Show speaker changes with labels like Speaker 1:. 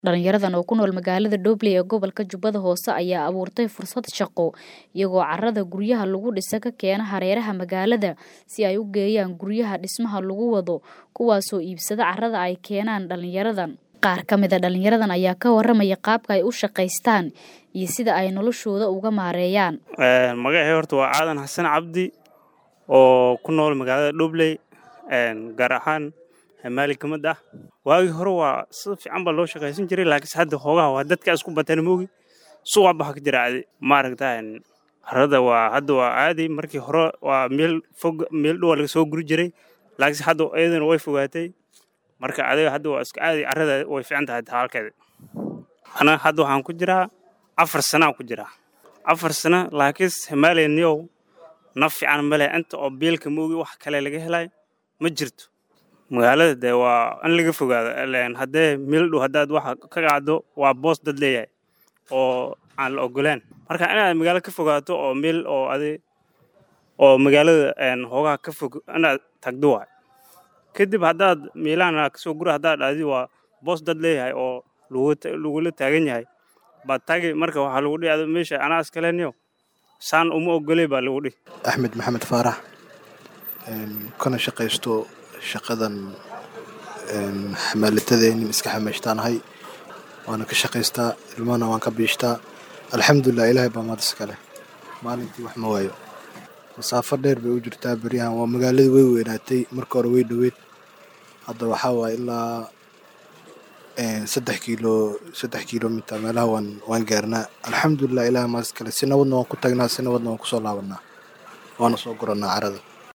Speaker 1: Dhalinyaradan oo ku nool magaalada Dhoble ee gobolka Jubbada Hoose ayaa abuurtay fursad shaqo iyagoo carrada guryaha lagu dhisa ka keena hareeraha magaalada si ay u geeyaan guryaha dhismaha lagu wado kuwaasoo iibsada carrada ay keenaan dhalinyaradan. Qaar ka mid a dhalinyaradan ayaa ka waramaya qaabka ay u shaqaystaan iyo sida ay noloshooda uga maareeyaan.
Speaker 2: Magacay horta waa Aadan Xasan Cabdi oo ku nool magaalada Dhoble gaar ahaan maali ka mid ah waagii hore waa si fiican baa loo shaqaysan jiray laakiinse hadda hoogaha waa dadka isku bateen moogi suuqa baxa ka jira caadi maaragta carrada waa hadda waa caadi markii hore waa meel fog meel dhow laga soo guri jiray laakiinse hadda iyadana way fogaatay marka adiga hadda waa iska caadi carrada way fiican tahay halkeeda anaga hadda waxaan ku jiraa afar sanaa ku jiraa afar sana laakiinse himaaleniyow naf fiican male inta oo biilka moogi wax kale laga helay ma jirto magaalada dee waa in laga fogaado haddee meel dhow haddaad waxa ka qaado waa boos dad leeyahay oo aan la ogoleen marka inaad magaalo ka fogaato oo meel oo adi oo magaalada hoogaha ka fog inaad tagdo waay kadib haddaad meelahan kasoo gura haddaad dhahdi waa boos dad leeyahay oo lagula taagan yahay baad taagi marka waxaa lagu dhihi meesha anaa iskaleniyo saan uma ogoley baa lagu dhihi
Speaker 3: axmed maxamed faarax kana shaqaysto shaqadan xamaalatadeenin iska xamaashtaanahay waana ka shaqaystaa ilmahana waan ka biishtaa alxamdulilah ilaahay baa maad iskale maalintii wax ma waayo masaafo dheer bay u jirtaa beryahan waa magaaladii way weynaatay marka hore way dhoweyd hadda waxaa waaye ilaa saddex kiilo saddex kiilomiter meelaha waan waan gaarnaa alxamdulilah ilaahay maad iskale si nabadna waan ku tagnaa si nabadna waan kusoo laabanaa waana soo guranaa carrada